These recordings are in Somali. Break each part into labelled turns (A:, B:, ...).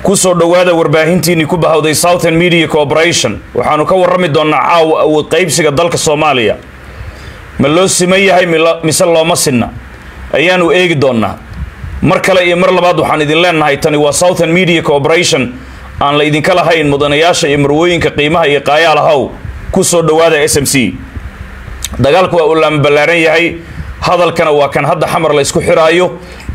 A: kusoo dhowaada warbaahintiinii ku bahawday southern media corporation waxaanu ka warrami doonnaa caawa awood qaybsiga dalka soomaaliya ma loo siman yahay mise looma sinna ayaanu eegi doonnaa mar kale iyo mar labaad waxaan idin leenahay tani waa southern media corporation aan la idinka lahayn mudanayaasha iyo marwooyinka qiimaha iyo qaayaalahow ku soo dhowaada s m c dagaalku waa uu laama ballaaran yahay hadalkana waa kan hadda xamar laysku xiraayo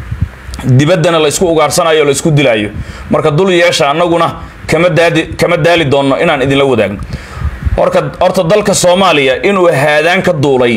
A: dibaddana laysku ugaarsanayo o laysku dilaayo marka dul yeesha annaguna kama daadi kama daali doonno inaan idinla wadaagno horka horta dalka soomaaliya inuu haadaan ka duulay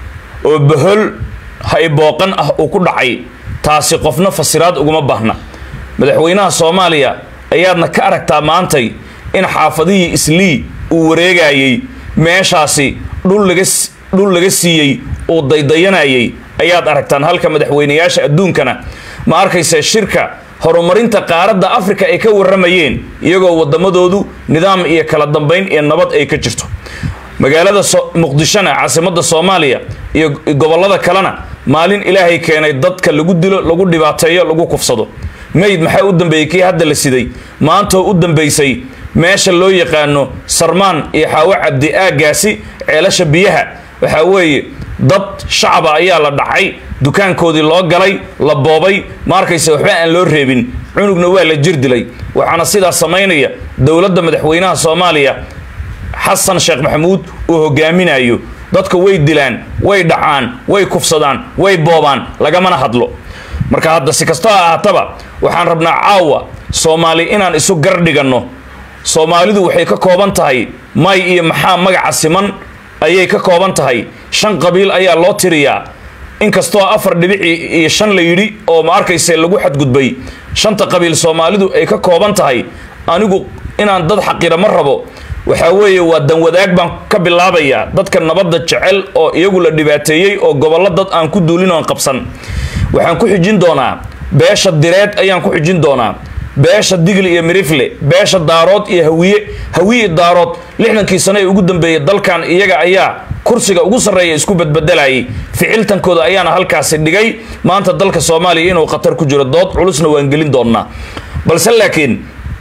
A: oo bahol haybooqan ah uu ku dhacay taasi qofna fasiraad uguma baahna madaxweynaha soomaaliya ayaadna ka aragtaa maantay in xaafadihii islii uu wareegayey meeshaasi dhul laga dhul laga siiyey uu daydayanayay ayaad aragtaan halka madaxweynayaasha adduunkana ma arkaysa shirka horumarinta qaaradda africa ay ka warramayeen iyagoo waddamadoodu nidaam iyo kala dambayn iyo nabad ay ka jirto magaalada muqdishona caasimadda soomaaliya iyo gobollada kalena maalin ilaahay keenay dadka lagu dilo lagu dhibaateeyo lagu kufsado mayd maxaa u dambeeyey kii hadda la siday maantoo u dambaysay meesha loo yaqaano sarmaan iyo xaawo cabdi aagaasi ceelasha biyaha waxaa weeye dad shacaba ayaa la dhacay dukaankoodii loo galay la boobay ma arkaysa waxba aan loo reebin cunugna waa la jir dilay waxaana sidaas samaynaya dowladda madaxweynaha soomaaliya xasan sheekh maxamuud uu hogaaminayo dadka way dilaan way dhacaan way kufsadaan way boobaan lagamana hadlo marka hadda si kastoo ahaataba waxaan rabnaa caawa soomaali inaan isu gar dhiganno soomaalidu waxay ka kooban tahay may iyo maxaa magaca siman ayay ka kooban tahay shan qabiil ayaa loo tiriyaa inkastoo afar dhibici iyo shan la yidhi oo ma arkayse lagu xadgudbay shanta qabiil soomaalidu ay ka kooban tahay anigu inaan dad xaqira ma rabo waxaa weeye waa danwadaag baan ka bilaabayaa dadka nabadda jecel oo iyagu la dhibaateeyey oo gobollo dad aan ku duulin oon qabsan waxaan ku xijin doonaa beesha direed ayaan ku xijin doonaa beesha digli iyo mirifle beesha daarood iyo hawiye hawiye daarood lixdankii sano ee ugu dambeeyey dalkan iyaga ayaa kursiga ugu sarreeya isku badbedelayay ficiltankooda ayaana halkaasi dhigay maanta dalka soomaaliya inuu khatar ku jiro dood culusna waan gelin doonnaa balse laakiin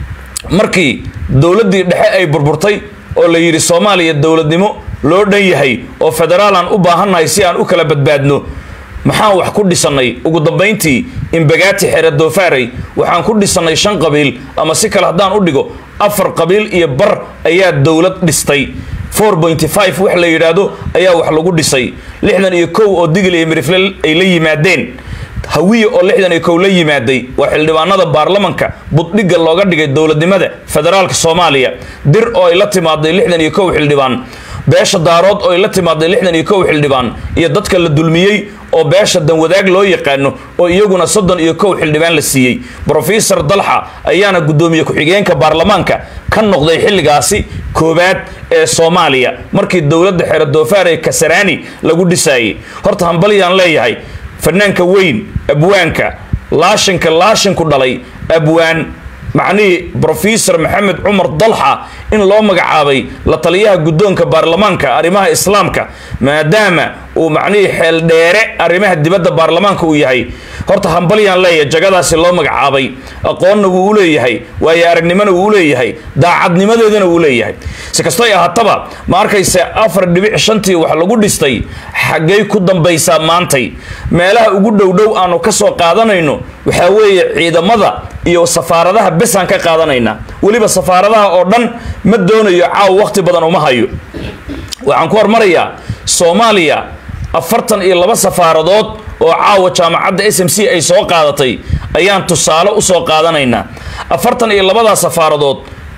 A: markii dowladdii dhexe ay burburtay oo la yidhi soomaaliya dowladnimo loo dhan yahay oo federaalaan u baahannahay si aan u kala badbaadno maxaan wax ku dhisannay ugu dambayntii imbagaati xere doofaarey waxaan ku dhisannay shan qabiil ama si kale haddaan u dhigo afar qabiil iyo bar ayaa dowlad dhistay four pointy five wax la yidhaahdo ayaa wax lagu dhisay lixdan iyo kow oo digil iyo mirifle ay la yimaadeen hawiye oo lixdan iyo kow la yimaaday waa xildhibaanada baarlamanka buddhigga looga dhigay dowladnimada federaalka soomaaliya dir oo ay la timaaday lixdan iyo kow xildhibaan beesha daarood oo ay la timaaday lixdan iyo kow xildhibaan iyo dadka la dulmiyey oo beesha danwadaag loo yaqaano oo iyaguna soddon iyo kow xildhibaan la siiyey brofesor dalxa ayaana guddoomiye ku-xigeenka baarlamaanka ka noqday xilligaasi koowaad ee soomaaliya markii dowladda xere doofaare kasaraani lagu dhisaayey horta hambalyaan leeyahay fanaanka weyn abwaanka laashinka laashinku dhalay abwaan macnihii brofesor maxamed cumar dalxa in loo magacaabay la taliyaha guddoonka baarlamaanka arrimaha islaamka maadaama uu macnihii xeeldheere arrimaha dibadda baarlamaanka uu yahay horta hambalyaan leeyahay jagadaasi loo magacaabay aqoonna wuu u leeyahay waayo aragnimona wuu u leeyahay daacadnimadeedana wuu leeyahay si kastoo ay ahaataba ma arkayse afar dhibic shantii wax lagu dhistay xaggay ku dambaysaa maantay meelaha ugu dhowdhow aanu ka soo qaadanayno waxaa weeye ciidamada iyo safaaradaha besaan ka qaadanaynaa weliba safaaradaha oo dhan ma doonayo caaw wakhti badan uma hayo waxaan ku hormarayaa soomaaliya afartan iyo laba safaaradood oo caawa jaamacadda s m c ay soo qaadatay ayaan tusaale usoo qaadanaynaa afartan iyo labadaa safaaradood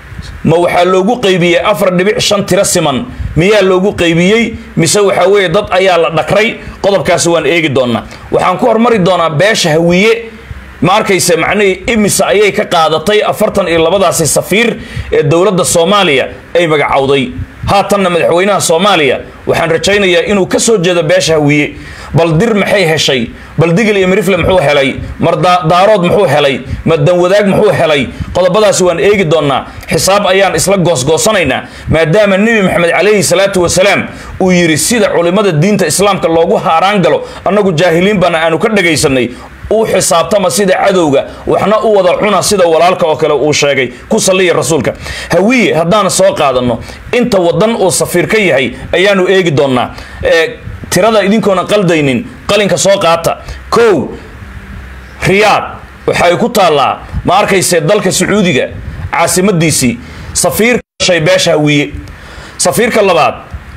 A: ma waxaa loogu qaybiyey afar dhibic shan tiro siman miyaa loogu qaybiyey mise waxaa weeye dad ayaa la dhakray qodobkaasi waan eegi doonaa waxaan ku hormari doonaa beesha hawiye ma arkayse macnihii imisa ayay ka qaadatay afartan iyo labadaasi safiir ee dowladda soomaaliya ay magacowday haatanna madaxweynaha soomaaliya waxaan rajaynayaa inuu ka soo jeedo beesha hawiye bal dir maxay heshay bal digil iyo mirifle muxuu helay mar daarood muxuu helay ma danwadaag muxuu helay qodobadaasi waan eegi doonaa xisaab ayaan isla goosgoosanaynaa maadaama nebi maxamed calayhi salaatu wasalaam uu yidhi sida culimmada diinta islaamka loogu haaraan galo annagu jaahiliin baana aanu ka dhagaysanay u xisaabtama sida cadowga waxna u wada cuna sida walaalka oo kale uu sheegay ku saliya rasuulka hawiye haddaan soo qaadano inta wadan uu safiir ka yahay ayaanu eegi doonaa tirada idinkoona qaldaynin qalinka soo qaata kow riyaad waxay ku taallaa ma arkayse dalka sacuudiga caasimadiisii safiirka shay beesha hawiye safiirka labaad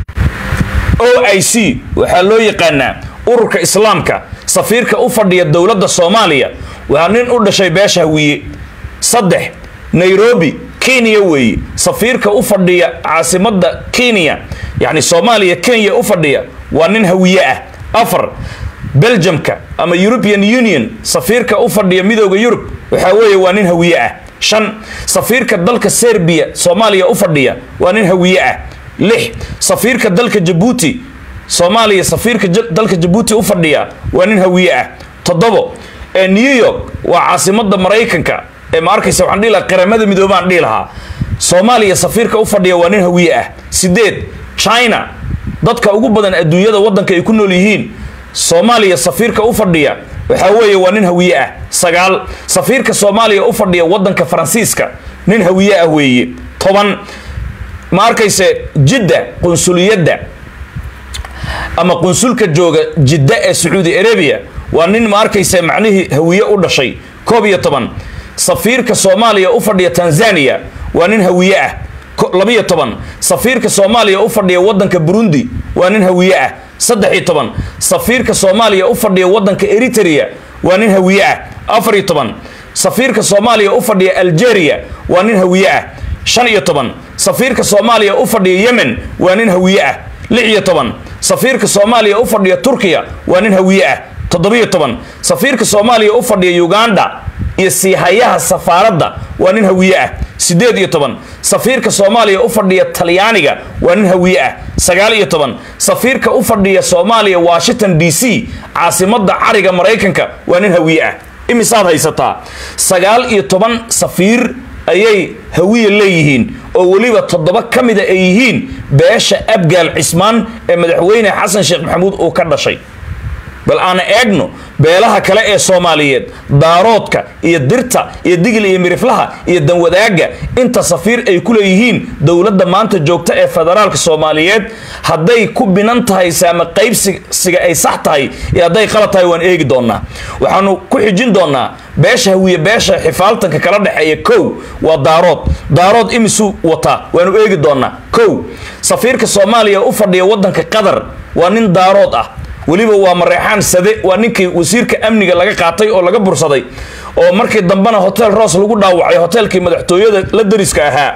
A: o i c waxaa loo yaqaanaa ururka islaamka safiirka u fadhiya dowladda soomaaliya waa nin u dhashay beesha hawiye saddex nairobi kenya weeye safiirka u fadhiya caasimadda kenya yacni soomaaliya kenya u fadhiya waa nin hawiye ah afar belgiumka ama european union safiirka u fadhiya midooda yurub waxaa weeye waa nin hawiye ah shan safiirka dalka serbiya soomaaliya u fadhiya waa nin hawiye ah lix safiirka dalka jabuuti soomaaliya safiirka dalka jabuuti u fadhiya waa nin hawiye ah toddobo ee new york waa caasimada maraykanka ee ma arkaysa waxaan dhihi lahaa qaramada midoobaan dhihi lahaa soomaaliya safiirka u fadhiya waa nin hawiye ah sideed china dadka ugu badan adduunyada waddanka ay ku nool yihiin soomaaliya safiirka u fadhiya waxaa weeye waa nin hawiye ah sagaal safiirka soomaaliya u fadhiya waddanka faransiiska nin hawiye ah weeye toban ma arkayse jidda qunsuliyadda ama qunsulka jooga jidda ee sacuudi arabia waa nin ma arkayse macnihii hawiye u dhashay koob iyo toban safiirka soomaaliya u fadhiya tanzania waa nin hawiye ah labiyo toban safiirka soomaaliya u fadhiya waddanka burundi waa nin hawiye ah saddex iyo toban safiirka soomaaliya u fadhiya waddanka eritrea waa nin hawiye ah afar iyo toban safiirka soomaaliya u fadhiya algeria waa nin hawiye ah shan iyo toban safiirka soomaaliya u fadhiya yemen waa nin hawiye ah lix iyo toban safiirka soomaaliya u fadhiya turkiya waa nin hawiye ah toddobiyo toban safiirka soomaaliya u fadhiya uganda iyo siihayaha safaaradda waa nin hawiye ah siddeed iyo toban safiirka soomaaliya u fadhiya talyaaniga waa nin hawiye ah sagaal iyo toban safiirka u fadhiya soomaaliya washington d c caasimadda cariga maraykanka waa nin hawiye ah imisaad haysataa sagaal iyo toban safiir ayay hawiye leeyihiin oo weliba toddoba ka mida ay yihiin beesha abgaal cismaan ee madaxweyne xasan sheekh maxamuud uu ka dhashay bal aan eegno beelaha kale ee soomaaliyeed daaroodka iyo dirta iyo digil iyo miriflaha iyo danwadaaga inta safiir ay ku leeyihiin dowladda maanta joogta ee federaalka soomaaliyeed hadday ku binan tahay saama qaybsiga ay sax tahay iyo hadday qalad tahay waan eegi doonaa waxaanu ku xijin doonaa beesha hawiye beesha xifaaltanka kala dhexeeya kow waa daarood daarood imisu wataa waanu eegi doonaa kow safiirka soomaaliya u fadhiya waddanka qatar waa nin daarood ah weliba waa mareexaan sade waa ninkii wasiirka amniga laga qaatay oo laga bursaday oo markii dambena hotel ross lagu dhaawacay hotelkii madaxtooyada la dariska ahaa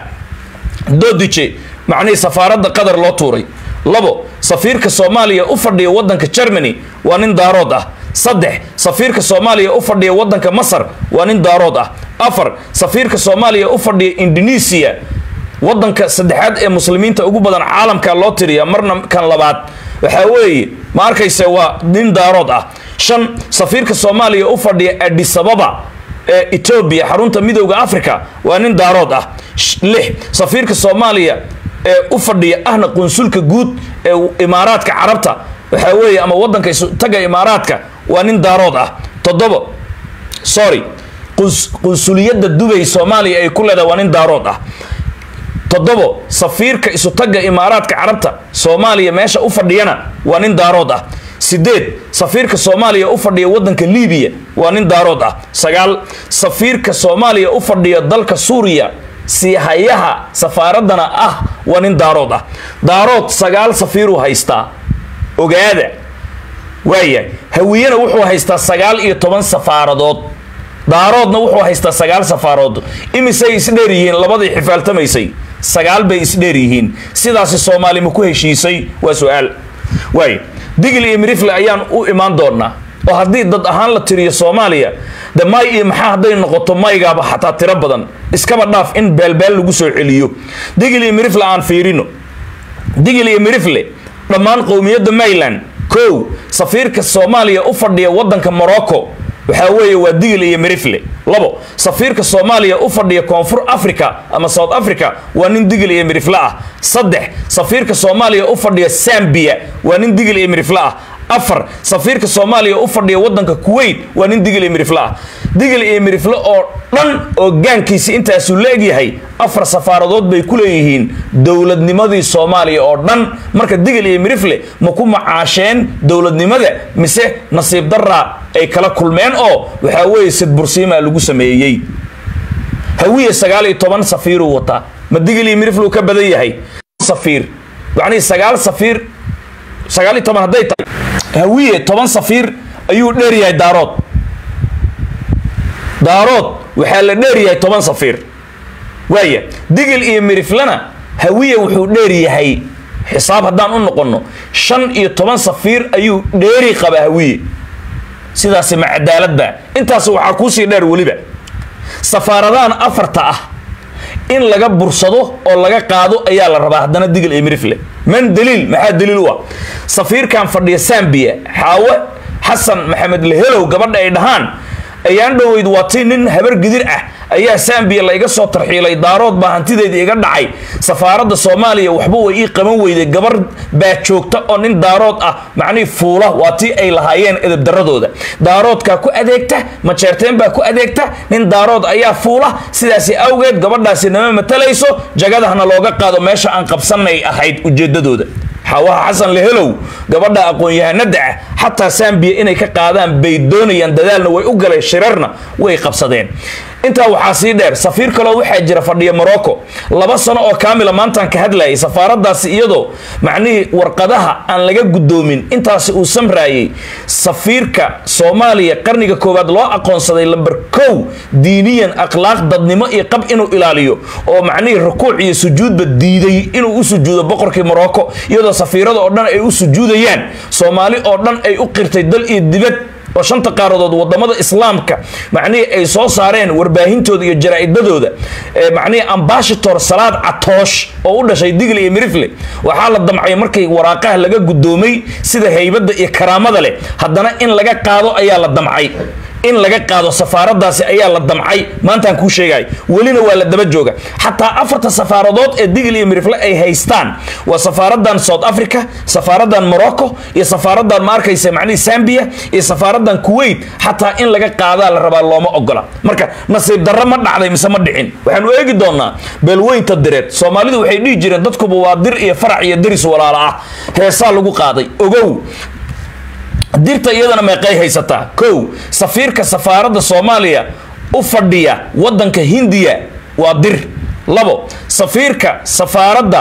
A: dodije macnihii safaaradda qatar loo tuuray labo safiirka soomaaliya u fadhiya waddanka germany waa nin daarood ah saddex safiirka soomaaliya u fadhiya waddanka masar waa nin daarood ah afar safiirka soomaaliya u fadhiya indonesia waddanka saddexaad ee muslimiinta ugu badan caalamka loo tiriya marna kan labaad waxaa weeye ma arkayse waa nin daarood ah shan safiirka soomaaliya u fadhiya adisababa ee etoobiya xarunta midowda africa waa nin daarood ah lix safiirka soomaaliya ee u fadhiya ahna qunsulka guud ee imaaraadka carabta waxaa weeye ama waddanka taga imaaraadka waa nin daarood ah toddobo sorry qunsuliyadda dubay soomaaliya ay ku leedahay waa nin daarood ah toddobo safiirka isutagga imaaraadka carabta soomaaliya meesha u fadhiyana waa nin daarood ah sideed safiirka soomaaliya u fadhiya waddanka libiya waa nin daarood ah sagaal safiirka soomaaliya u fadhiya dalka suuriya siihayaha safaaraddana ah waa nin daarood ah daarood sagaal safiiruu haystaa ogaada waaya hawiyena wuxuu haystaa sagaal iyo toban safaaradood daaroodna wuxuu haystaa sagaal safaarood imisay isdheer yihiin labadii xifaaltamaysay sagaal bay isdheer yihiin sidaasi soomaali ma ku heshiisay waa su-aal waay digil iyo mirifle ayaan u imaan doonaa oo haddii dad ahaan la tiriyo soomaaliya de may iyo maxaa hadday noqoto maygaaba xataa tiro badan iskaba dhaaf in beelbeel lagu soo celiyo digil iyo mirifle aan fiirino digil iyo mirifle dhammaan qowmiyadda mayland kow safiirka soomaaliya u fadhiya waddanka morocco waxaa weeye waa digil iyo mirifle labo safiirka soomaaliya u fadhiya koonfur africa ama south africa waa nin digil iyo mirifle ah saddex safiirka soomaaliya u fadhiya zambia waa nin digil iyo mirifle ah afar safiirka soomaaliya u fadhiya wadanka kuwait waa nin digil iyo mirifle ah digil iyo mirifle oo dhan oo gaankiisi intaasuu la egyahay afar safaaradood bay ku leeyihiin dowladnimadii soomaaliya oo dhan marka digil iyo mirifle ma ku macaasheen dowladnimada mise nasiib daraa ay kala kulmeen oo waxaa weeye sidbursiimaa lagu sameeyey hawiye sagaal iyo toban safiiruu wataa ma digil iyo mirifle uu ka badan yahay safiir yacnii sagaal safiir sagaal iyo toban hadday tahay hawiye toban safiir ayuu dheer yahay daarood daarood waxaa la dheer yahay toban safiir waaya digil iyo miriflena hawiye wuxuu dheer yahay xisaab haddaan u noqonno shan iyo toban safiir ayuu dheeri qaba hawiye sidaasi ma cadaaladba intaas waxaa kuusii dheer weliba safaaradahan afarta ah in laga bursado oo laga qaado ayaa la rabaa haddana digil iyo mirifle man daliil maxaa daliil u ah safiirkan fadhiya sambiya xaawe xasan maxamed lehelow gabadha ay dhahaan ayaan dhoweyd waa tii nin habar gidir ah ayaa sambiya layga soo tarxiilay daarood baa hantideedii iga dhacay safaaradda soomaaliya waxba way ii qaban weyday gabar baa joogta oo nin daarood ah macnihii fuula waa tii ay lahaayeen edabdaradooda daaroodkaa ku adeegta majeerteen baa ku adeegta nin daarood ayaa fuula sidaasi awgeed gabadhaasi nama matalayso jagadahna looga qaado meesha aan qabsanay ahayd ujeedadooda xawaha xasan lehelow gabadha aqoon-yahanada ah xataa sambiya inay ka qaadaan bay doonayaan dadaalna way u galeen shirarna way qabsadeen intaa waxaa sii dheer safiir kaloo waxaa jira fadhiya morocco laba sano oo kaamila maantaan ka hadlayay safaaradaasi iyadoo macnihii warqadaha aan laga guddoomin intaasi uu samraayay safiirka soomaaliya qarniga koowaad loo aqoonsaday lamber kow diiniyan akhlaaq dadnimo iyo qab inuu ilaaliyo oo macnihii rukuuc iyo sujuudba diiday inuu u sujuudo boqorkii morocco iyadoo safiirada oo dhan ay u sujuudayaan soomaali oo dhan ay u qirtay dal iyo dibad oo shanta qaaradood wadamada islaamka macnihii ay soo saareen warbaahintooda iyo jaraa'idadooda macnihii ambashator salaad catoosh oo u dhashay digl iyo mirifle waxaa la damcay markay waraaqaha laga guddoomay sida haybadda iyo karaamada leh haddana in laga qaado ayaa la damcay in laga qaado safaaradaasi ayaa la damcay maantaan kuu sheegay welina waa la daba jooga xataa afarta safaaradood ee digil iyo mirifle ay haystaan waa safaaradan south africa safaaradan morocco iyo safaaradan ma arkaysa macnihii zambia iyo safaaradan kuwait xataa in laga qaadaa la rabaa looma ogola marka nasiib darro ma dhacday mise ma dhicin waxaanu eegi doonaa beelweynta direed soomaalidu waxay dhihi jireen dadkuba waa dir iyo farac iyo deris walaala ah heesaa lagu qaaday ogow dirta iyadana meeqay haysataa kow safiirka safaaradda soomaaliya u fadhiya wadanka hindiya waa dir labo safiirka safaaradda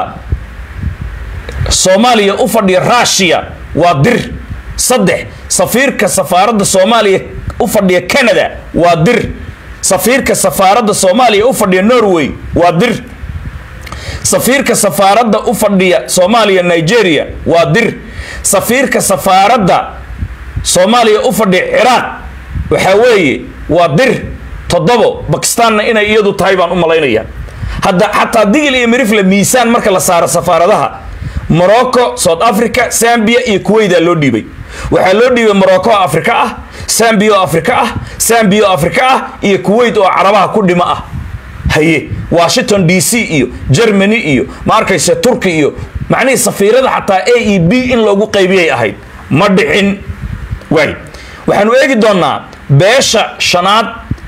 A: soomaaliya u fadhiya rushiya waa dir saddex safiirka safaaradda soomaaliya u fadhiya canada waa dir safiirka safaaradda soomaaliya u fadhiya norway waa dir safiirka safaaradda u fadhiya soomaaliya nigeria waa dir safiirka safaaradda soomaaliya u fadhiya ciraaq waxaa weeye waa dir toddobo bakistaanna inay iyadu tahay baan u malaynaya hadda xataa digil iyo mirifle miisaan marka la saaro safaaradaha morocco south africa zambia iyo kuwayda loo dhiibay waxaa loo dhiibay morocco oo afrika ah zambia oo afrika ah zambia oo afrika ah iyo kuwait oo carabaha ku dhimo ah haye washington d c iyo germany iyo ma arkayse turki iyo macnihii safiirada xataa a e b in loogu qaybiyay ahayd ma dhicin waay waxaanu eegi doonaa beesha shanaad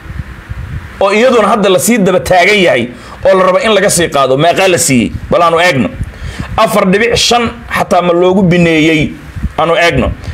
A: oo iyaduna hadda lasii daba taagan yahay oo la rabo in laga sii qaado meeqaa la siiyey bal aanu eegno afar dhibic shan xataa ma loogu bineeyey aanu eegno